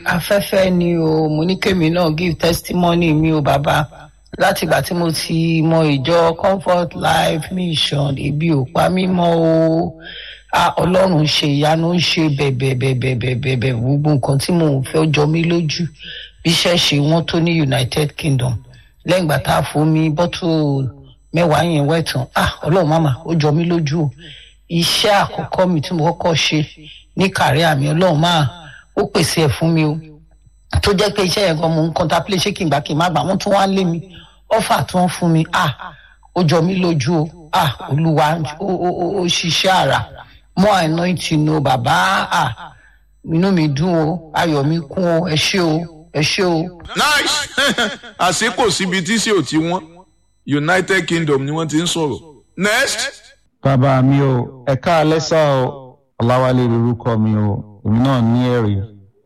afẹ́fẹ́ ni o mo ní kémi náà give testimony mi o bàbá látìgbà tí mo ti mọ ìjọ comfort life mission ebi ò pa mí mọ́ o ah ọlọ́run ṣe ìyanu ń ṣe bẹ̀bẹ̀bẹ̀bẹ̀bẹ̀bẹ̀ gbogbo nǹkan tí mò ń fẹ́ jọ mí lójú bí iṣẹ́ ṣe wọ́n tó ní united kingdom lẹ́yìn ìgbà tá a fún mi bọ́tù mẹ́wàá yẹn wẹ̀tàn ah ọlọ́run màmá ó jọ mí lójú o iṣẹ́ àkọ́kọ́ mi tí mo kọ́kọ́ ṣe ní kàrí àmì ọlọ́run máa ó pèsè ẹ̀ fún mi o tó jẹ́ pé iṣẹ́ yẹn gan mo ń contemplate ṣé kí n gbà kí n má gbà wọ́n tún wá ń lé mi ọ́fà tí wọ́n fún mi ah ó jọ mí lójú o ah olúwa ó ó ó ó ṣiṣẹ́ àrà mọ́ anointing o bàbá ah inú mi dùn o ayọ̀ mi kún o ẹ ṣé o ẹ ṣé o. nice àṣé kò síbi tí sí ò ti wọ́n united kingdom ni wọ́n ti ń sọ̀rọ̀ next. bàbá mi o ẹ̀ka alẹ́sà o ọ̀làwálé lorúkọ mi o èmi náà ní ẹ̀rí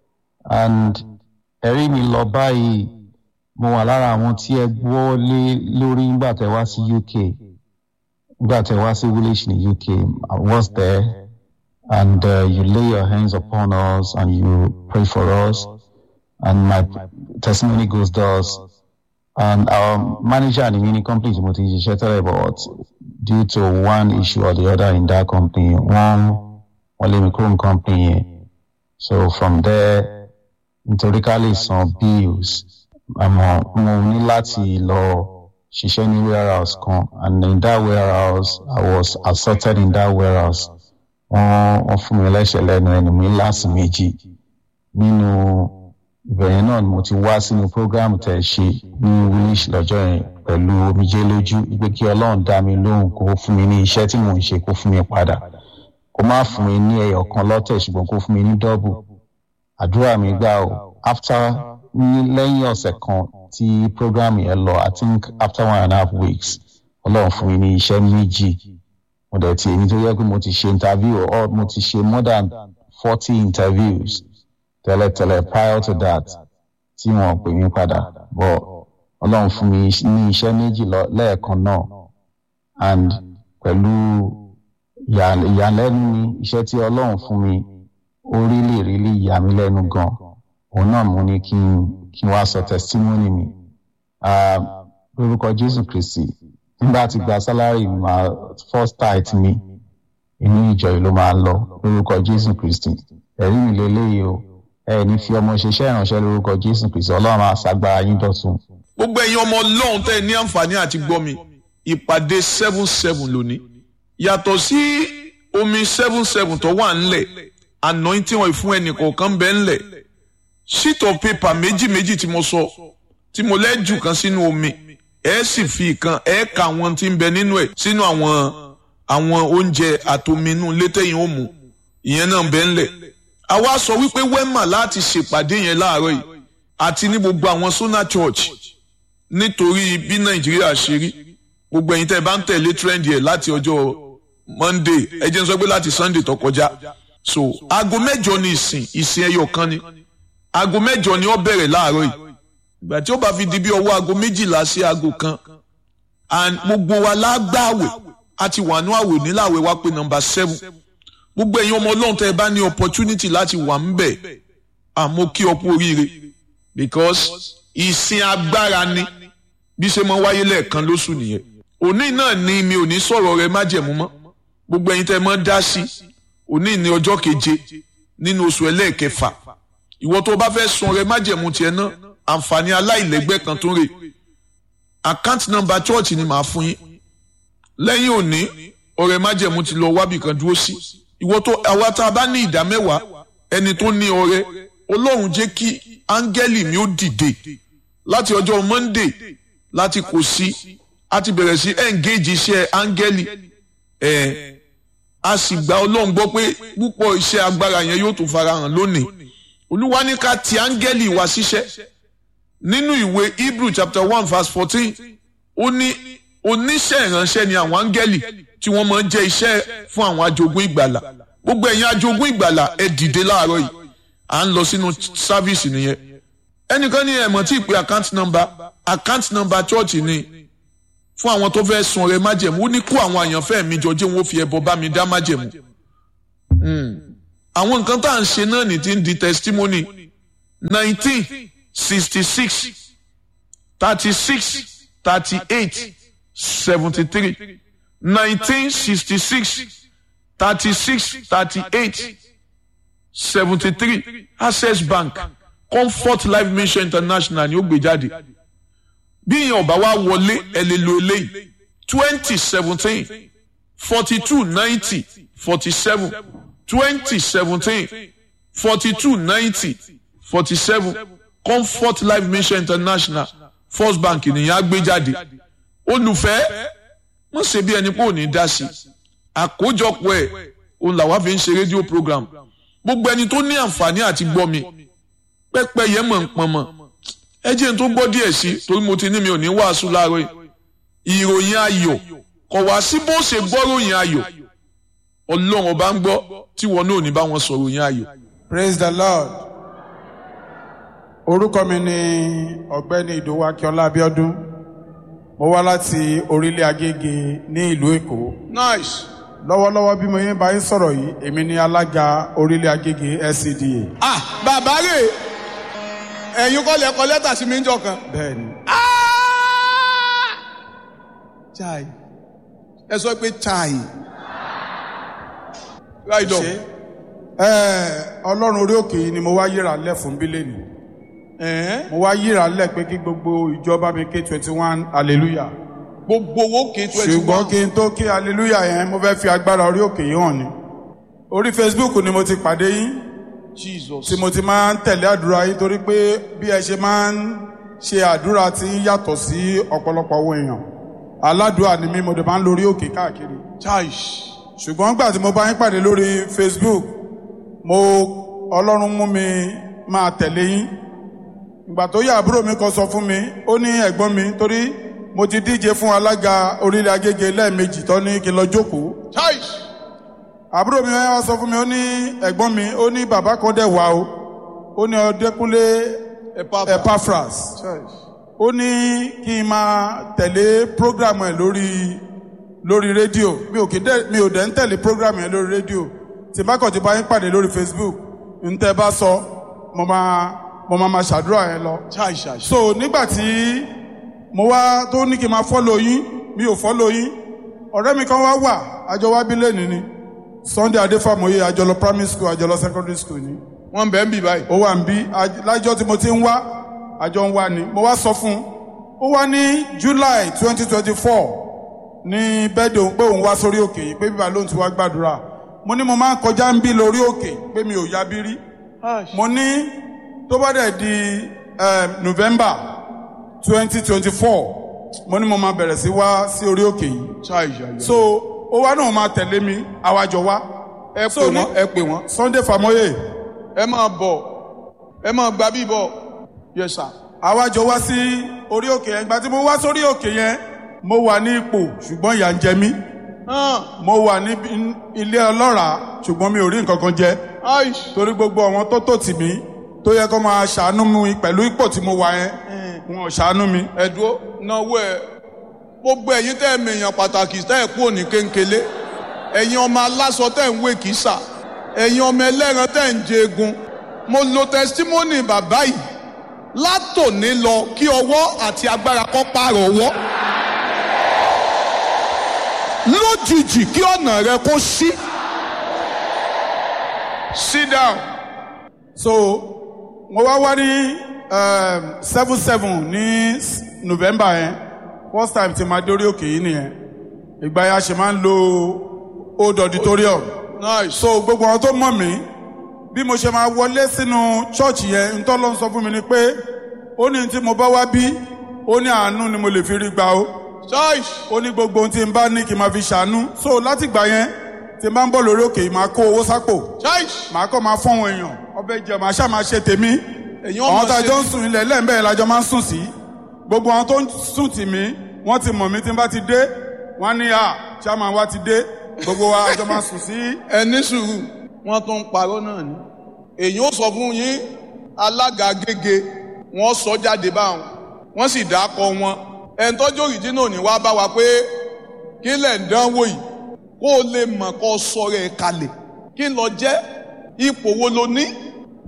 and ẹ̀rí mi lọ báyìí mo wà lára àwọn tí ẹ gbọ́ lé lórí nígbà tẹ wá sí uk nígbà tẹ wá sí village ní uk i was there and uh, you lay your hands upon us and you pray for us and my testimony goes thus and our manager ní mini company tí mo ti ṣiṣẹ́ tẹ́lẹ̀ but due to one issue or the other in that company wọ́n wọ́n lé mi kúrò ní company yẹn so from there nítorí ká lè san bills àmọ́ mo ní láti lọ ṣiṣẹ́ ní warehouse kan and in that warehouse I was assaulted in that warehouse wọ́n wọ́n fún mi lẹ́sẹ̀ lẹ́nu ẹnu mi láti méjì nínú ìbẹ̀rẹ̀ náà ni mo ti wá sínú program tẹ̀ ṣe ní willish lọ́jọ́ yẹn pẹ̀lú omijé lójú wípé kí ọlọ́run dá mi lóhùn kó fún mi ní iṣẹ́ tí mò ń ṣe kó fún mi padà kó má fún mi ní ẹyọ kan lọ́tẹ̀ ṣùgbọ́n kó fún mi ní dọ́bù àdúrà mi gbà o after ní lẹ́yìn ọ̀sẹ̀ kan tí program yẹn lọ i think after one and a half weeks ọlọ́run fún mi ní iṣẹ́ méjì mo dẹ̀ ti èmi tó yẹ pé mo ti ṣe interview or mo ti ṣe more than forty interviews tẹ́lẹ̀tẹ́lẹ̀ prior to that tí wọ́n pè mí padà but ọlọ́run fún mi ní iṣẹ́ méjì lẹ́ẹ̀kan náà and pẹ̀lú ìyàlẹ́nu ni iṣẹ́ tí ọlọ́run fún mi ó rílì rílì yà mí lẹ́nu gan òun náà mo ní kí n kí n wá sọ testimony mi lórúkọ jésù kristi nígbà tí gba salary ma first tithe mi inú ìjọ yìí ló máa lọ lórúkọ jésù kristi ẹ̀rí mi lélẹ́yìí o ẹ ní fi ọmọ ṣiṣẹ́ ìránṣẹ́ lórúkọ jésù kristi ọlọ́run àṣàgbára yín dọ̀tun. gbogbo ẹ̀yin ọmọ ọlọ́run tẹ́ ẹ ní àǹfààní àti gbọ́ mi ìpàdé seven seven lónìí yàtọ̀ sí omi seven seven tó wà ńlẹ̀ anointing oil fún ẹnì kọ̀ọ̀kan bẹ́ẹ̀ ńlẹ̀ sheet of paper méjì méjì tí mo sọ tí mo lẹ́jù kan sínú omi ẹ sì fi kan ẹ ka àwọn tí ń bẹ nínú ẹ̀ sínú àwọn àwọn oúnjẹ àtominú létẹ́yìn ó mu ìyẹn náà bẹ́ẹ̀ ńlẹ̀ àwa sọ wípé wema láti ṣèpàdé yẹn láàárọ̀ yìí àti ní gbogbo àwọn sona church nítorí bí nàìjíríà ṣe rí gbogbo ẹ̀yin tẹ́ ẹ bá ń tẹ̀lé trend yẹn láti ọjọ́ monday ẹ jẹ́ n sọ pé láti sunday tó kọjá so aago mẹ́jọ ni ìsìn ìsìn ẹyọ kan ni aago mẹ́jọ ni ó bẹ̀rẹ̀ láàárọ̀ yìí ìgbà tí ó bá fi di bí ọwọ́ aago méjìlá sí aago kan and gbogbo wa lágbàwẹ̀ àti wàánú àwẹ̀ níláwẹ̀ wá pé number seven gbogbo ẹ̀yin ọmọ ọlọ́run tẹ́ ẹ bá ní opportunity láti wà ń bẹ̀ àmọ́ kí ọ kú oríire because ìsìn agbára ni bí ṣe máa wáyé lẹ́ẹ̀kan lóṣù nìyẹn òní náà ni mi ò ní sọ̀rọ̀ rẹ májẹ̀mú mọ́ gbogbo ẹ̀yin tẹ́ ẹ mọ́ dá sí òní ní ọjọ́ keje nínú oṣù ẹlẹ́ẹ̀kẹfà ìwọ tó bá fẹ́ sun rẹ májẹ̀mú tiẹ̀ náà àǹfààní aláìlẹ́gbẹ́ kan tó rè account number church ni màá fún yín lẹ́yìn òní ọ̀rẹ́ májẹ̀mú ti lọ wábì kan dúró sí ìwọ tó àwa tá a bá ní ìdá mẹ́wàá ẹni tó ní ọrẹ ọlọ́run jẹ́ kí áńgẹ́lì mi ó dìde láti ọjọ́ monday láti kò sí a ti bẹ̀rẹ̀ sí engage iṣẹ́ áńgẹ́lì ẹ̀ a sì gba ọlọ́run gbọ́ pé púpọ̀ iṣẹ́ agbára yẹn yóò tún farahàn lónìí olúwa ní ká ti áńgẹ́lì wá síṣẹ́ nínú ìwé hebrew chapter one verse fourteen ó ní oníṣẹ́ ìránṣẹ́ ni àwọn áńgẹ́lì tí wọ́n máa ń jẹ́ iṣẹ́ fún àwọn ajogún ìgbàlà gbogbo ẹ̀yin ajogún ìgbàlà ẹ dìde láàárọ̀ yìí à ń lọ sínú sáfíìsì nìyẹn ẹnìkan ní ẹ̀mọ́ tí ì pé account number account number church ni fún àwọn tó fẹ́ sun ọrẹ májẹ̀mú ó ní kó àwọn àyànfẹ́ mi jọ jẹ́ wọn ó fi ẹbọ bá mi dá májẹ̀mú àwọn nǹkan tá à ń ṣe náà ní ti ń di testimony nineteen sixty six thirty six thirty eight seventy three nineteen sixty six thirty six thirty eight seventy three access bank comfort life mission international ni ó gbé jáde bí ìyẹn ọba wa wọlé ẹ lè lo eléyìí twenty seventeen forty two ninety forty seven twenty seventeen forty two ninety forty seven comfort life mission international first bank nìyẹn á gbé jáde olùfẹ́ wọ́n ṣe bí ẹni pé ò ní dá sí àkójọpọ̀ ẹ̀ òun làwa fi ń ṣe rédíò program gbogbo ẹni tó ní àǹfààní àti gbọ́ mi pẹ́pẹ́ yẹn mọ̀ ń pọn mọ̀ ẹ jẹ́ n tó gbọ́ díẹ̀ sí torí mo ti ní mi ò ní wàásù láàárọ̀ yìí ìròyìn ayọ̀ kọ̀ wá sí bó ṣe gbọ́ ròyìn ayọ̀ ọlọ́run ọba ń gbọ́ tí wọn náà ò ní bá wọn sọ ròyìn ayọ̀. praise the lord orúkọ mi ni ọ̀gbẹ́ni ìdòwú akínọlá abíọ́dún mo wá láti orílẹ̀ agége ní ìlú èkó nice. lọ́wọ́lọ́wọ́ bí mo yẹn bá yín sọ̀rọ̀ yìí èmi ni alága orílẹ̀ agége scda ah bàbá rè ẹ̀yin kọ́ lẹ kọ lẹ́tà sí mi ń jọ kan. bẹ́ẹ̀ ni chai ẹ sọ pé chai right on. Ẹ́, ọlọ́run orí òkè yìí ni mo wá yíra lẹ̀ fún bílẹ̀nì Ẹ̀hẹ́n. mo wá yíra lẹ̀ pé kí gbogbo ìjọba mi ké twenty one hallelujah gbogbo owó ké twenty ṣùgbọ́n one. kí n tó kí hallelujah yẹn mo fẹ́ fi agbára orí òkè yìí hàn ni orí facebook ni mo ti pàdé yín jesus. tí mo ti máa ń tẹ̀lé àdúrà yín torí pé bí ẹ ṣe máa ń ṣe àdúrà tí ń yàtọ̀ sí ọ̀pọ̀lọpọ̀ àwọn èèyàn aládùúà ni mí mo dẹ̀ máa ń lórí òkè káàkiri chai. ṣùgbọ́n gbà tí mo bá yín pàdé lórí facebook mo ọlọ́run mú mi máa tẹ̀lé yín ìgbà tó yá àbúrò mi kan sọ fún mi ó ní ẹ̀gbọ́n mi torí mo ti díje fún alága orílẹ̀ agége lẹ́ẹ̀mejì tó ní kí n lọ jókòó chai. àbúrò mi wá sọ fún mi ó ní ẹ̀gbọ́n mi ó ní bàbá kan dẹ̀ wá o ó ní ọdẹkùnlé Epaphras. epaphras chai. ó ní kí n máa tẹ̀lé prógrámù ẹ̀ lórí lórí rédíò mi ò kí dẹ̀ mi ò dẹ̀ ń tẹ̀lé prógrámù ẹ̀ lórí rédíò tí bá kàn ti bá yín pàdé lórí facebook ń tẹ́ bá sọ mo máa mo máa máa ṣàdúrà yẹn lọ. chai chai. so nígbà tí mo wá tó ní kí n máa fọ́lọ̀ yín mi ò fọ́lọ̀ yín ọ̀rẹ́ mi kan wá wà àjọ wá bí lẹ́nu ni sunday adéfàmọ́yé àjọlọ primary school àjọlọ secondary school ni wọ́n bẹ̀ ń bì báyìí. ó wà ń bí aj- lájọ́ tí mo ti ń wá àjọ ń wá ni mo wá sọ fún un ó wá ní july twenty twenty four ní bẹ́ẹ̀dì òun pé òun wá sórí òkè yìí pé bíbá lóun ti wá gbàdúrà mo ní mo máa ń kọjá ń bí lórí òkè pé mi ò ya bí rí mo ní tó bá dẹ̀ di eh, november twenty twenty four mo ní mo máa bẹ̀rẹ̀ sí wá sí orí òkè yìí chai chai. so ó wá náà máa tẹ̀lé mi àwàjọ wá ẹ so pè ní- wọ́n ẹ pè wọ́n. sunday famoye ẹ máa bọ̀ ẹ máa gba bí bọ̀. yes sir. àwa jọ wá sí orí òkè yẹn ìgbà tí mo wá sórí òkè yẹn mo wà ní ipò ṣùgbọ́n ìyà ń jẹ mí hàn mo wà ní bí- ilé ọlọ́ràá ṣùgbọ́n mi ò rí nǹkan kan jẹ chai. torí gbogbo àwọn tó tò tì mí tó yẹ kó máa ṣàánú mi pẹ̀lú ipò tí mo wà yẹn wọn ò ṣàánú mi. ẹ̀dúró náwó ẹ̀ gbogbo ẹ̀yin tẹ́ ẹ̀ mèèyàn pàtàkì tẹ́ ẹ̀ kú òní kéńkélé ẹ̀yin ọmọ aláṣọ tẹ́ ẹ̀ ń wé kìsà ẹ̀yin ọmọ ẹlẹ́ran tẹ́ ẹ̀ ń jẹ egun mo lo testimony bàbá yìí látòní lọ kí ọwọ́ àti agbára kọ́ pààrọ̀ ọwọ́ lójijì kí ọ̀nà rẹ kó ṣí sit down so mo wá wá ní seven seven ní s- november yẹn first time tí máa dórí òkè yìí nìyẹn ìgbà yẹn a ṣe máa ń lo old auditorium. nice so gbogbo àwọn tó mọ̀ mí bí mo ṣe máa wọlé sínú chọ́ọ̀chì yẹn ntọ́ ló ń sọ fún mi ni pé ó ní tí mo bá wá bí ó ní àánú ni mo lè fi rí gbà ó chai ó ní gbogbo ohun tí n bá ní kí n máa fi ṣàánú so láti gbà yẹn tí n bá ń bọ̀ lórí òkè yìí máa kó owó sápò chai màá kọ́ máa fọ́n àwọn èèyàn ọbẹ̀ jẹ màá ṣáà máa ṣe tèmi èyàn ọmọ àwọn tá a ṣe jọ ń sùn ilẹ̀ lẹ́ẹ̀mbẹ́ẹ̀ lájọ máa ń sùn sí gbogbo àwọn tó ń sùn tì mí wọ́n ti mọ̀ mí tí n bá ti dé wọ́n á ní à chairman wa ti dé gbogbo wa àjọ máa sùn sí ẹni sùúrù wọn tún ń parọ́ náà ni èyí ó sọ fún yín alága gègé wọn sọ jáde báwọn wọn sì dákọ wọn ẹni tọ́jú òrìjínà ní wá bá wa pé kí lẹ̀ ń dánwò yìí kó o lè mọ̀ kó o sọ̀rọ̀ ẹ̀ kalẹ̀ kí n lọ jẹ́ ipò wo lo ní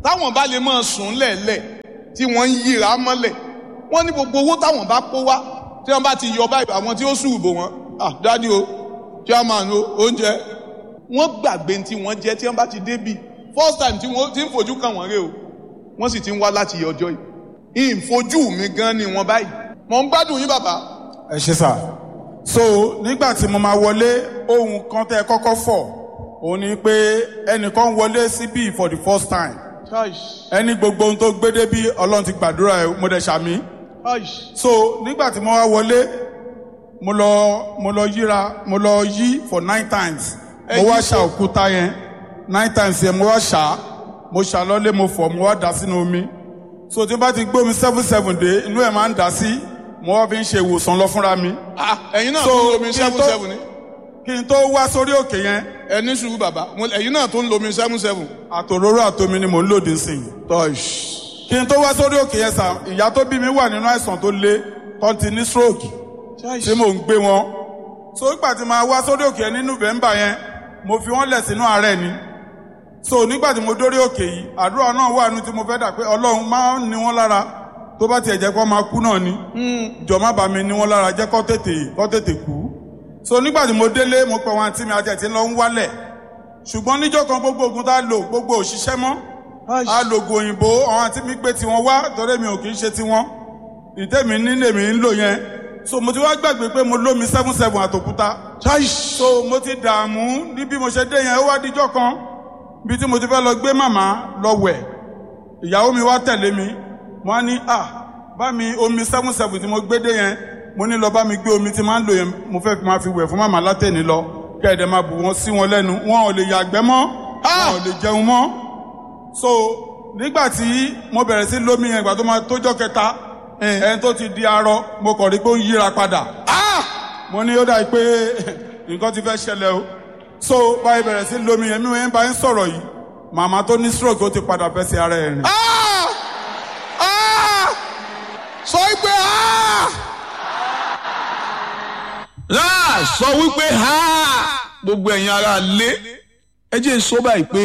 táwọn bá lè máa sùn lẹ̀lẹ̀ tí wọ́n ń yíra mọ́lẹ̀ wọ́n ní gbogbo owó táwọn bá kó wá tí wọ́n bá ti yọ báyìí àwọn tí ó sùn bò wọ́n ah dádì o chairman o oúnjẹ wọ́n gbàgbé tí wọ́n jẹ́ tí wọ́n bá ti débì first time tí wọ́n ti ń fojú kàn wọ́n rè o wọ́n sì ti ń wá láti yọ ọjọ́ yìí ìfojú mi gan ni wọ́n báyìí mọ̀ ń gbádùn yín bàbá ẹ ṣe sà so nígbà tí mo máa wọlé ohun kan tẹ kọ́kọ́ fọ̀ òun ni pé ẹnìkan wọlé síbí for the first time ẹni gbogbo ohun tó gbé débí ọlọ́run ti gbàdúrà ẹ mo dẹ̀ ṣàmì so nígbà tí mo wá wọlé mo lọ mo lọ yíra mo lọ yí for nine times mo wá ṣà òkúta yẹn nine times yẹn mo wá ṣà mo ṣà lọ́lé mo fọ̀ mo wá dà sínú omi so tí n bá ti gbé omi seven seven dé inú ẹ̀ máa ń dà sí mo wá fi ń ṣe ìwòsàn lọ fúnra mi. Ah, ẹ̀yin náà So, tó ń lomi kí n seven tó- seven ni kí n tó wá sórí òkè yẹn ẹni sùúrù bàbá mo- ẹ̀yin náà tó ń lomi seven seven. àtòróró àtomi ni mò ń lòdì sí i. kí n tó wá sórí òkè yẹn sà ìyá tó bí mi wà nínú àìsàn tó le tó ti ní stroke tí mò ń gbé wọn. so nígbà tí màá wá sórí òkè yẹn ní november yẹn mo fi wọ́n lẹ̀ sínú àárẹ̀ ni. so nígbà tí mo dórí òkè yìí àdúrà náà wà nínú tí mo fẹ́ dà pé ọlọ́run máa ń ní wọ́n lára tó bá tiẹ̀ jẹ́ kó máa kú náà ni. jọ má bàa mi ní wọ́n lára jẹ́ kó tètè kó tètè kú. so nígbà tí mo délé mo pẹ̀ wọn àti mi àti ẹ̀ tí ń lọ ń wálẹ̀ ṣùgbọ́n níjọ́ kan gbogbo oògùn tá a lò gbogbo òṣìṣẹ́ mọ́ a lo oògùn òyìnbó àwọn àti mi gbé tiwọn wá torí mi ò kì í ṣe tiwọn ìtẹ́mi nílé mi ń lò yẹn so mo ti wá gbàgbé pé mo lómi seven seven àtòkúta so mo ti dààmú ní bí mo ṣe dé yẹn ó wá díjọ́ kan bí tí mo ti fẹ́ lọ gbé màmá lọ wẹ̀ ìyàwó mi wá tẹ̀lé mi wọ́n á ní à bá mi omi seven seven tí mo gbé dé yẹn mo ní lọ bá mi gbé omi tí máa ń lò yẹn mo fẹ́ fi máa fi wẹ̀ fún màmá látẹ̀ni lọ kẹ́ẹ̀dẹ̀ máa bù wọ́n sí wọn lẹ́nu wọn ò lè yàgbẹ́ mọ́ wọn ò lè jẹun mọ́ so nígbà tí mo bẹ̀rẹ̀ sí lómi yẹn ìgbà tó máa tójọ́ kẹta ẹni tó ti di arọ mo kàn rí pé ó ń yíra padà mo ní ó dàbí pé nǹkan ti fẹ́ ṣẹlẹ̀ o so báyìí bẹ̀rẹ̀ sí lómi yẹn mi ò ń bá ń sọ̀rọ̀ yìí màmá tó ní stroke ó ti padà fẹ́ sí ara ẹ̀ rìn. Ah! Ah! sọ pé ah! láà sọ wípé ha gbogbo ẹ̀yin ara lé ẹ jẹ́ n sọ báyìí pé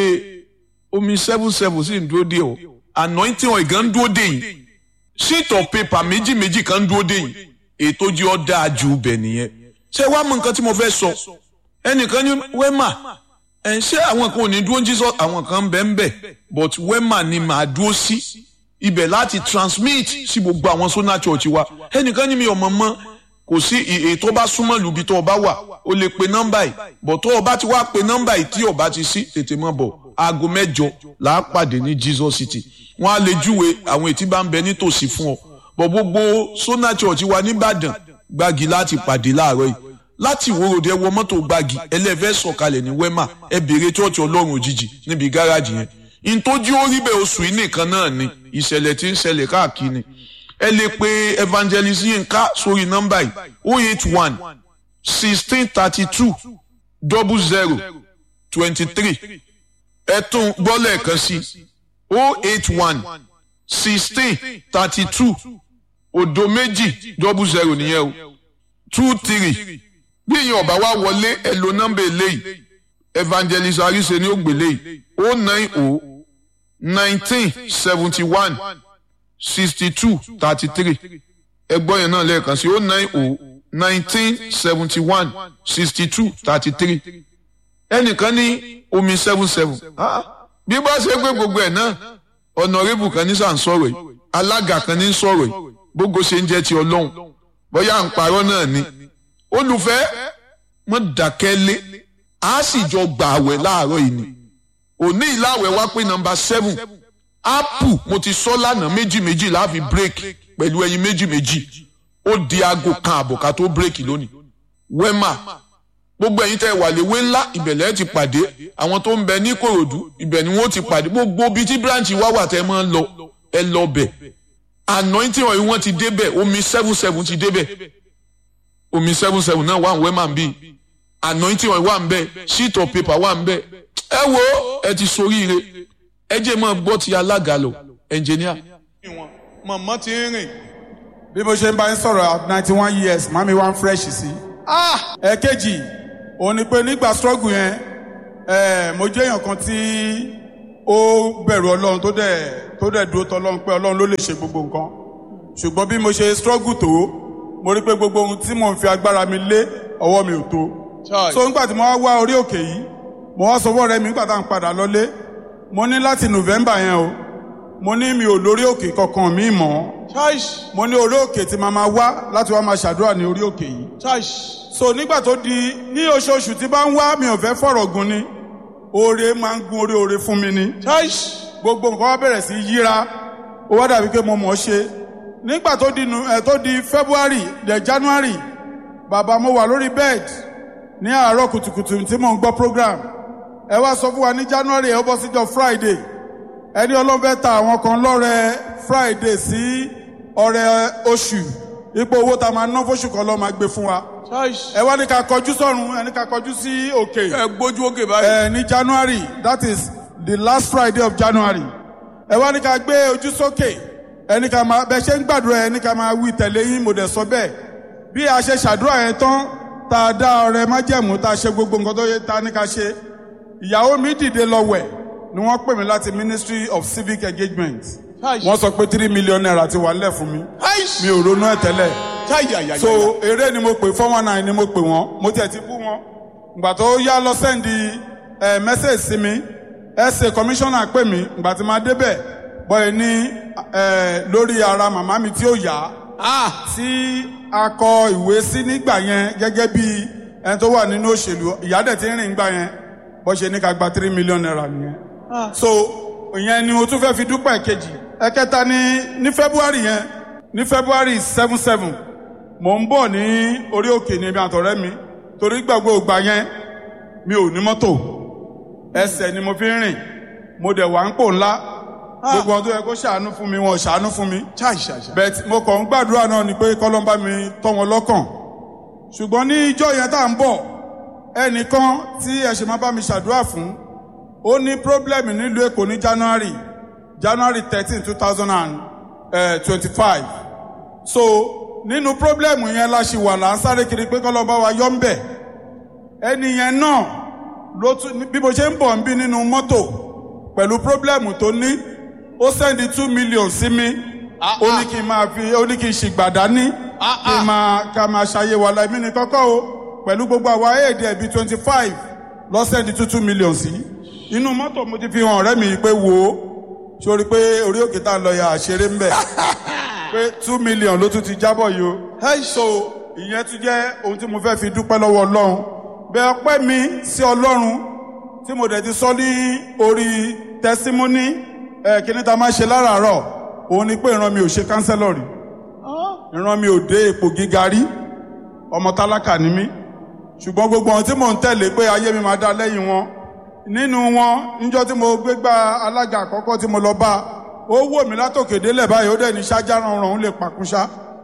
omi seven seven sì ń dúró dé o anointing oil gan ń dúró dé yìí sheet of paper méjì méjì kan ń dúró dé yìí ètò jẹ́ ọ́ dáa ju bẹ̀ nìyẹn ṣé wàá mọ nǹkan tí mo fẹ́ sọ ẹnìkan ní wẹ́mà ẹ̀ ń ṣe àwọn kan ò ní dúró Jesus àwọn kan ń bẹ̀ ń bẹ̀ but wẹ́mà ni màá dúró sí ibẹ̀ láti transmit sí gbogbo àwọn sona church wa ẹnìkan ní mi ò mọ̀ mọ́ kò sí ètò bá súnmọ́ lùbí tó o bá wà o lè pe nọ́mbà yìí bọ̀ tó o bá ti wá pe nọ́mbà yìí tí o bá ti sí tètè mọ́ bọ̀ aago mẹ́jọ là á pàdé ní Jesus City wọ́n á lè júwe àwọn ètí bá ń bẹ nítòsí fún ọ bọ̀ gbogbo Sona Church wa nìbàdàn gbági láti pàdé láàárọ̀ yìí láti ìwòròdé wọ mọ́tò gbági ẹlẹ́fẹ́ sọ̀kalẹ̀ ní wema ẹ bèrè chọ́ọ̀chì ọlọ́run òjijì níbi gáràjì yẹn ntójú orí bẹ́ẹ̀ oṣù yìí nìkan náà ni ìṣẹ̀lẹ̀ tí ń ṣẹlẹ̀ káàkiri ẹ lè pe evangelist Yinka sórí nọ́mbà yìí oh eight one sixteen thirty two double zero twenty three ẹ tún gbọ́ lẹ́ẹ̀kan sí oh eight one sixteen thirty two òdo méjì double zero nìyẹn o two three bí èèyàn ọba wa wọlé ẹ lo nọ́mbà eléyìí evangelist arise ni ó gbélé yìí oh nine oh nineteen seventy one sixty two thirty three ẹgbọ́n yẹn náà lẹ́ẹ̀kan sí oh nine oh nineteen seventy one sixty two thirty three ẹnìkan ní omi seven seven bí bá ṣe pé gbogbo ẹ̀ náà ọ̀nàrẹ́bù kan ní sàn sọ̀rọ̀ yìí alága kan ní sọ̀rọ̀ yìí gbogbo ṣe ń jẹ́ ti ọlọ́run bóyá à ń parọ́ náà ni olùfẹ́ mọ́ dákẹ́ lé a sì jọ gbà àwẹ̀ láàárọ̀ yìí ni òní ìláwẹ̀ wá pé nọ́mbà seven apple mo ti sọ lánàá méjì méjì láàfin break pẹ̀lú ẹyin méjì méjì ó di aago kan àbọ̀ ká tó break lónìí wema gbogbo ẹ̀yin tẹ́ wà léwé ńlá ìbẹ̀lẹ̀ ti pàdé àwọn tó ń bẹ ní kòròdú ibẹ̀ ni wọ́n ti pàdé gbogbo ibi tí branch wá wà tẹ́ máa ń lọ ẹ lọ bẹ̀ anointing oil wọn ti débẹ̀ omi seven seven ti débẹ̀ omi seven seven náà wà ń wẹ́ máa ń bí anointing oil wà ń bẹ̀ sheet of paper wà ń bẹ̀ ẹ wo ẹ ti soríire ẹ jẹ́ máa gbọ́ ti alága lọ engineer. mọ̀mọ́ ti ń rìn. bí mo ṣe ń bá yín sọ̀rọ̀ at ninety one years màmí wá ń fresh sí. ẹ̀ẹ́kejì òun ni pé nígbà struggle yẹn mo jẹ́ èèyàn kan tí ó bẹ̀rù ọlọ́run tó dẹ̀ tó dẹ̀ dúró tọ́lọ́run pé ọlọ́run ló lè ṣe gbogbo nǹkan ṣùgbọ́n bí mo ṣe struggle tó mo rí pé gbogbo ohun tí mò ń fi agbára mi lé ọwọ́ mi ò tó Chai. so nígbà tí mo wá wá orí òkè yìí mo wá sọ fọ́ọ̀rẹ́ mi nígbà tá à ń padà lọlé mo ní láti november yẹn o mo ní mi ò lórí òkè kankan mi mọ́ Chai. mo ní orí òkè tí màá máa wá láti wá máa ṣàdúrà ní orí òkè yìí Chai. so nígbà tó di ní oṣooṣù tí bá ń wá mi ò fẹ́ fọ̀rọ̀ gun ni oore máa ń gun orí oore fún mi ni Chai. gbogbo nǹkan wá bẹ̀rẹ̀ sí í yíra ó wá dàbí pé mo mọ̀ ọ́ ṣe nígbà tó di nu ẹ̀ tó di february dẹ̀ january bàbá mo wà lórí bed ní àárọ̀ kùtùkùtù tí mò ń gbọ́ program ẹ wá sọ fún wa ní january ẹ ó bọ́ síjọ́ friday ẹni ọlọ́run fẹ́ ta àwọn kan lọ́rẹ friday sí ọrẹ oṣù ipò owó tá a máa ná fóṣù kan lọ́ọ́ máa gbé fún wa Chai. ẹ wá ní ká kọjú sọ́run ẹ ní ká kọjú sí òkè ẹ gbójú òkè báyìí. ẹ ní january that is the last friday of january ẹ wá ní ká gbé ojú sókè ẹ ní ká máa bẹ ṣe ń gbàdúrà ẹ ní ká máa wí tẹ̀lé yín mo dẹ̀ sọ bẹ́ẹ̀ bí a ṣe ṣàdúrà yẹn tán tá a dá ọrẹ májẹ̀mú tá a ṣe gbogbo nǹkan tó yẹ tá a ní ká ṣe ìyàwó mi dìde lọ wẹ̀ ni wọ́n pè mí láti ministry of civic engagement Chai. wọ́n sọ pé three million naira ti wà nílẹ̀ fún mi Chai. mi ò ronú ẹ̀ tẹ́lẹ̀ Chai. Ya, ya, ya, so ya. eré ni mo pè four one nine ni mo pè wọn mo tiẹ̀ ti bú wọn ìgbà tó yá lọ sẹ́ndì ẹ̀ mẹ́sẹ̀gì sí mi ẹ̀sẹ̀ kọmíṣánná pè mí ìgbà tí máa débẹ̀ bọ́ẹ̀ ní ẹ̀ lórí ara màmá mi tí ó yá Ah. tí a kọ ìwé sí nígbà yẹn gẹ́gẹ́ bí ẹni tó wà nínú òṣèlú ìyá dẹ̀ ti ń rìn gbà yẹn bọ́ ṣe ní ká gba three million naira nìyẹn so ìyẹn ni mo tún fẹ́ fi dúpẹ́ kejì ẹ̀kẹta ní ní february yẹn ní february seven seven mò ń bọ̀ ní orí òkè ní ibi àtọ̀rẹ́ mi torí gbàgbọ́ ògbà yẹn mi ò ní mọ́tò ẹsẹ̀ ni mo fi ń rìn mo dẹ̀ wà ń pò ńlá gbogbo ọdún yẹ kó ṣàánú fún mi wọn ò ṣàánú fún mi Chai. Chai. Chai. bẹ́ẹ̀ mo kàn ń gbàdúrà náà ni pé kọ́lọ́mbà mi tọ́ wọn lọ́kàn ṣùgbọ́n ní ìjọ yẹn tá à ń bọ̀ ẹnìkan tí ẹ ṣe máa bá mi ṣàdúrà fún ó ní pírọ́blẹ́mù nílùú èkó ní january january thirteen two thousand and twenty-five so nínú pírọ́blẹ́mù yẹn la ṣì wà là ń sáré kiri pé kọ́lọ́mbà wa yọ ń bẹ̀ ẹni yẹn náà ló tún bí mo ṣe ń bọ̀ ń bí nínú mọ́tò pẹ̀lú pírọ́blẹ́mù tó ní ó sẹ́ndí two million sí mi Ah, ó ah. ní kí n máa fi ó ní kí n ṣìgbàdá ní Ah, kí n ah. máa ká máa ṣàyè wà láìmí ní kọ́kọ́ o pẹ̀lú gbogbo àwa éèdì ẹ̀bí twenty five lọ́sẹ̀ di two two million sí inú mọ́tò mo ti fi hàn ọ̀rẹ́ mi pé wò ó sórí pé orí òkè tá a lọ ya àṣeré ń bẹ̀ pé two million ló tún ti jábọ̀ yìí o Chai. so ìyẹn tún jẹ́ ohun tí mo fẹ́ fi dúpẹ́ lọ́wọ́ ọlọ́run bẹ́ẹ̀ ọpẹ́ mi sí ọlọ́run tí mo dẹ̀ ti sọ ní orí tẹsímọ́nì ẹ̀ kíní ta máa ṣe láràárọ̀ òun ni pé ìran mi ò ṣe kánsẹ́lọ̀ rí ìran mi ò dé ipò gíga rí ọmọ tálákà ni mí ṣùgbọ́n gbogbo ohun tí mò ń tẹ̀lé pé ayé mi máa dá lẹ́yìn wọn nínú wọn níjọ́ tí mo gbégbá alága àkọ́kọ́ tí mo lọ bá ó wò mí látòkè délẹ̀ báyìí ó dẹ̀ ní ṣáájá rọrùn òun lè pàkúṣá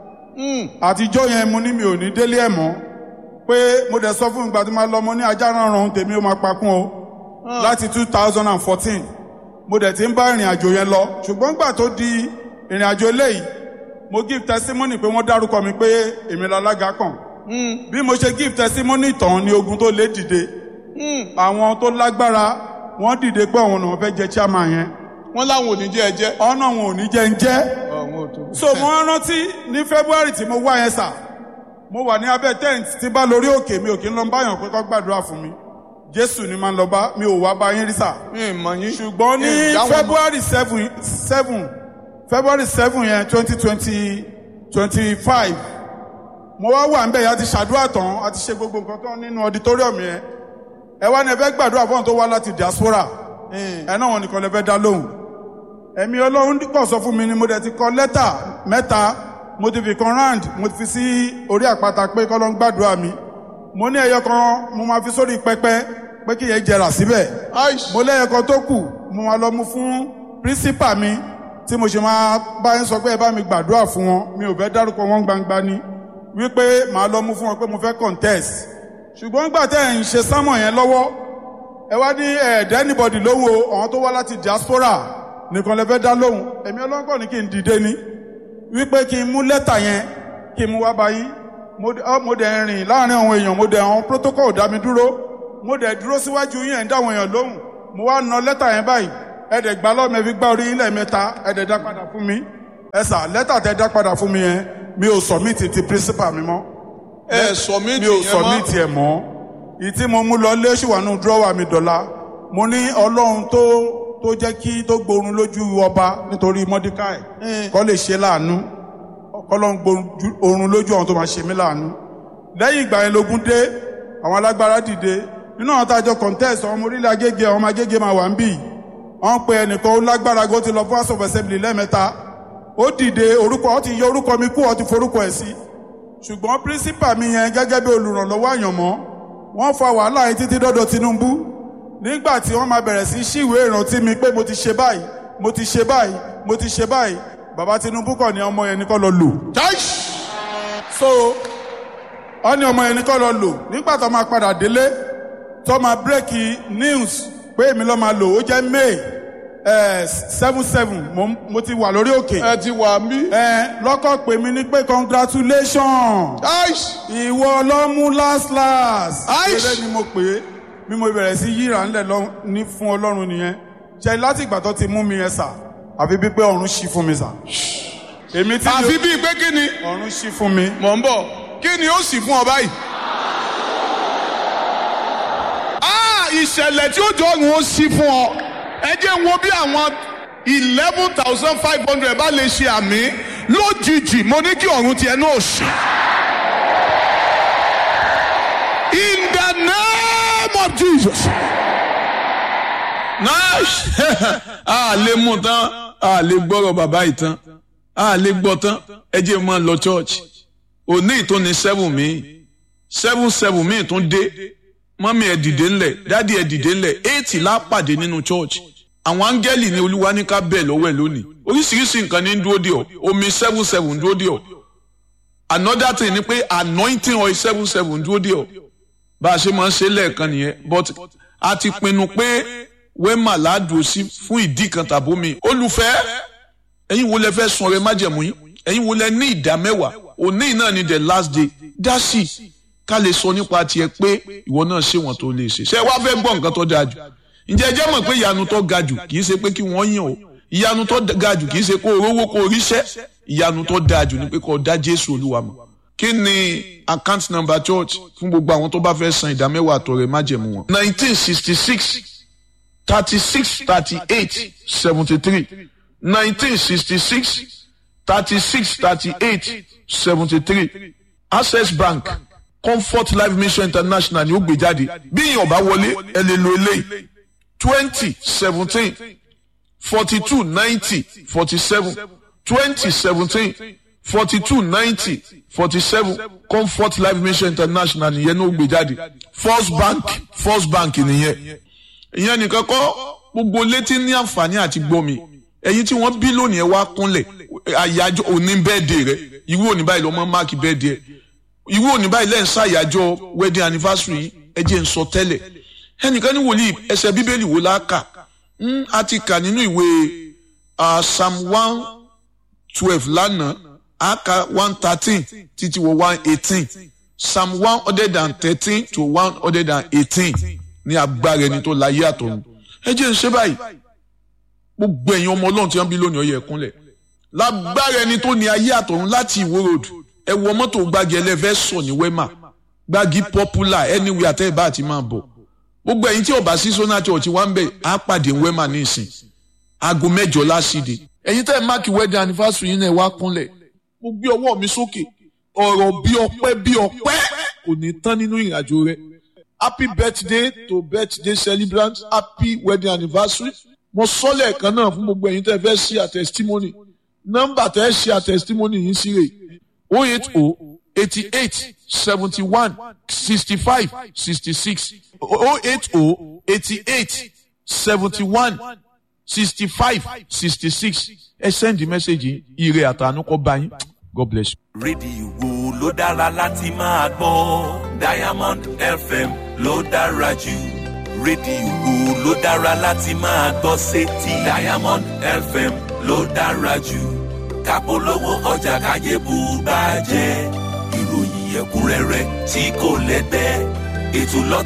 àtijọ́ yẹn mo ní mi ò ní délé ẹ̀ mọ́ pé mo dẹ̀ sọ fún ìgbà tí máa lọ mo ní ajá rọrùn tèmi ó máa pakún o láti two thousand and fourteen mo dẹ̀ ti ń bá ìrìn àjò yẹn lọ ṣùgbọ́n gbà tó di ìrìn àjò eléyìí mo give testimony pé wọ́n dárúkọ mi pé èmi lálága kàn bí mo ṣe give testimony tán ni ogun tó lé dìde àwọn tó lágbára wọ́n dìde pé àwọn náà fẹ́ jẹ chairman yẹn Wọ́n láwọn ò ní jẹ́ ẹ jẹ́. ọ̀nà wọn ò ní jẹ́ ń jẹ́ Ọ̀hún ò tó. so mo wá rántí ní february tí mo wá yẹn sà mo wà ní abẹ́ tent tí bá lórí òkè mi ò kí ń lọ báyàn pé kó gbàdúrà fún mi jésù ni máa ń lọ bá mi ò wá bá yín rí sà Mi ì mọ̀ yín. ṣùgbọ́n ní Mi ì dáhùn mọ̀. february seven seven february seven yẹn twenty twenty twenty five mo wá wà níbẹ̀ yẹn a ti ṣàdúrà tán a ti ṣe gbogbo nǹkan tán nínú auditorium yẹn ẹ wá ní ẹ fẹ́ gbàdúrà fún àwọn tó wá láti diaspora ẹ náà wọn nìkan lè fẹ́ dá lóhùn ẹ̀mí ọlọ́run pọ̀ sọ fún mi ni mo dẹ̀ ti kọ lẹ́tà mẹ́ta mo ti fi kan round mo ti fi sí orí àpáta pé kọ́ ló ń gbàdúrà mi mo ní ẹyọ kan mo máa fi sórí pẹpẹ pé kí yẹn jẹrà síbẹ̀ Aish. mo lẹ́yọ kan tó kù mo máa lọ mú fún pírísípà mi tí mo ṣe máa bá yín sọ pé ẹ bá mi gbàdúrà fún wọn mi ò fẹ́ dárúkọ wọn gbangba ni wípé màá lọ mú fún wọn pé mo fẹ́ contest ṣùgbọ́n nígbà tẹ́ ẹ̀ ń ṣe sámọ̀ yẹn lọ́wọ́ ẹ wá ní ẹ̀ẹ́dẹ́ anybody lóhùn o àwọn tó wá láti diaspora nìkan lè fẹ́ dá lóhùn èmi ọlọ́kọ̀ ní kí n dìde ni wípé kí n mú lẹ́tà yẹn kí n mú wá bá yín mo dẹ̀- ọ, mo dẹ̀ rìn láàrin àwọn èèyàn mo dẹ̀ àwọn protocol dá mi dúró mo dẹ̀ dúró síwájú yín ẹ̀ ń dá àwọn èèyàn lóhùn mo wá na lẹ́tà yẹn báyìí ẹ̀dẹ̀ gbá lọ́mọ fi gbá orí ilẹ̀ mẹ́ta ẹ̀dẹ̀ dá padà fún mi ẹ sà lẹ́tà tẹ dá padà fún mi yẹn mi ò submit ti principal mi mọ́ ẹ submit mi ò yẹn submit mọ́ ẹ̀ mọ́ ìtí mo mú lọ lé ṣùwánú dúrọ́wà mi dọ̀la mo ní ọlọ́run tó tó jẹ́ kí tó gbórun lójú ọba nítorí mọ́díkàì kọ́ lè ṣe láàánú kọ́lọ́run gbórun lójú àwọn tó máa ṣe mí láàánú lẹ́yìn ìgbà yẹn lógún dé àwọn alágbára dìde nínú àwọn tájọ contest àwọn ọmọ orílẹ̀ agége àwọn ọmọ agége máa wà ń bì wọ́n pe ẹnìkan ó lágbára gó ti lọ fún house of assembly lẹ́ẹ̀mẹ́ta ó dìde orúkọ ó ti yọ orúkọ mi kú ó ti forúkọ ẹ̀ sí ṣùgbọ́n principal mi yẹn gẹ́gẹ́ bí olùrànlọ́wọ́ àyànmọ́ wọ́n fa wàhálà yẹn títí dọ́dọ̀ Tinubu nígbà tí wọ́n máa bẹ̀rẹ̀ sí ṣíwèé ìrántí mi pé mo ti ṣe báyìí mo ti ṣe báyìí mo ti ṣe báyìí bàbá Tinubu kàn ní ọmọ yẹn ní kó lọ lò so wọ́n ní ọmọ yẹn ní kó lọ lò nígbà tó máa padà délé tó máa bírèkì news pé èmi ló máa lò ó jẹ́ May seven seven mo ti wà lórí òkè ẹ ti wà mí. lọ́kọ̀ pè mí ní pé congratulations ìwọ ló mú last last eré ni mo pè é bí mo bẹ̀rẹ̀ sí yíra ńlẹ̀ lọ ní fún ọlọ́run nìyẹn ṣe láti ìgbà tó ti mú mi yẹn sà àfi bí pé ọ̀run ṣí fún mi sà. èmi tí àfi bíi pé kí ni ọ̀run ṣí fún mi. mọ̀ ń bọ̀ kí ni ó sì fún ọ báyìí. Ah, ìṣẹ̀lẹ̀ tí ó jọ ọ̀run ó sí fún ọ ẹ jẹ́ n wo bí àwọn eleven thousand five hundred bá lè ṣe àmì lójijì mo ní kí ọ̀run tiẹ̀ náà ṣe. In the name of Jesus. nice a lè mú tán a lè gbọ́rọ̀ bàbá yìí tán a lè gbọ́ tán ẹ jẹ́ máa lọ church òní ìtúni seven mi seven seven mi tún dé mọ́mí ẹ̀ dìde ńlẹ̀ dádì ẹ̀ dìde ńlẹ̀ eight la pàdé nínú church àwọn áńgẹ́lì ní olúwa ní ká bẹ̀ lọ́wọ́ ẹ̀ lónìí oríṣiríṣi nǹkan ní dúró dè ọ́ omi seven seven dúró dè ọ́ another thing ni pé anointing oil seven seven dúró dè ọ́ bá a ṣe máa ń ṣe lẹ́ẹ̀kan nìyẹn but a ti pinnu pé wẹ́mà ládùú sí fún ìdí kan tàbómi olùfẹ́ ẹ̀yin wo lẹ fẹ́ sun ọrẹ májẹ̀mú yín ẹ̀yin wo lẹ ní ìdá mẹ́wàá òní náà ni the last day dá sí i ká lè sọ nípa tiẹ̀ pé ìwọ náà ṣe wọ́n tó lè ṣe ṣé wàá fẹ́ gbọ́ nǹkan tó dáa jù ǹjẹ́ ẹ jẹ́ mọ̀ pé ìyanu tó ga jù kì í ṣe pé kí wọ́n yàn o ìyanu tó ga jù kì í ṣe kó o rówó kó o ríṣẹ́ ìyanu tó dáa jù ni pé kó o dá Jésù Olúwa mọ̀ kí ni account number church fún gbogbo àwọn tó bá fẹ́ san ìdá mẹ́wàá àtọrẹ májẹ̀mú wọn. nineteen sixty six thirty six thirty eight seventy three nineteen sixty six thirty six thirty eight seventy three access bank comfort life mission international ni ó gbé jáde bí èèyàn bá wọlé ẹ lè lo eléyìí twenty seventeen forty two ninety forty seven twenty seventeen forty two ninety forty seven comfort life mission international nìyẹn ní ó gbé jáde first bank first bank nìyẹn ìyẹn nìkan kọ́ gbogbo létí ní àǹfààní àti gbọ́mi ẹ̀yin tí wọ́n bí lónìí ẹ wá kúnlẹ̀ àyájọ́ òní bẹ́ẹ̀dẹ̀ rẹ irú òní báyìí lọ́mọ máàkì bẹ́ẹ̀dẹ̀ ẹ irú òní báyìí lẹ́yìn ṣàyájọ́ wedding anniversary ẹ jẹ́ ń sọ tẹ́lẹ̀ ẹnìkan ní wòlíì ẹsẹ̀ bíbélì wo la kà á ti kà nínú ìwé psalm one twelve lánàá á ka one thirteen títí wọ one eighteen psalm one hundred and thirteen to one hundred and eighteen ní agbára ẹni tó láyé àtọ̀run ẹ jẹ́ ń ṣe báyìí gbogbo ẹ̀yin ọmọ ọlọ́run tí wọ́n bí lónìí ọyẹ ẹ̀kúnlẹ̀ lágbára ẹni tó ní ayé àtọ̀run láti ìwó road ẹ wọ mọ́tò gbági ẹlẹ́fẹ́ sọ ní wema gbági popular anywhere àtẹ́ ìbá àti máa bọ̀ gbogbo ẹ̀yin tí ọba sí sọ́nà church wá ń bẹ̀ á pàdé wema ní ìsìn aago mẹ́jọ lásìdè ẹ̀yin tẹ́ ẹ máàkì wedding anniversary yín náà wá kúnlẹ̀ mo gbé ọwọ́ mi sókè ọ̀rọ̀ bí ọpẹ́ bí ọpẹ́ kò ní tán nínú ìrìnàjò rẹ happy birthday to birthday celebrant happy wedding anniversary mo sọ lẹ́ẹ̀kan náà fún gbogbo ẹ̀yin tẹ́ fẹ́ ṣe a testimony nọ́mbà tẹ́ ṣe a testimony yìí sí rè o eight o eighty eight seventy one sixty five sixty six o eight o eighty eight seventy one sixty five sixty six ẹ send the message yìí ire àtànú kọ́ bá yín god bless you. rédíò wo ló dára láti máa gbọ́ diamond fm ló dára jù rédíò wo ló dára láti máa gbọ́ sétí diamond fm ló dára jù kápolówó ọjà káyé bù bá jẹ́ ìròyìn ẹ̀kúnrẹ́rẹ́ tí kò lẹ́gbẹ́ ètò lọ́tọ̀.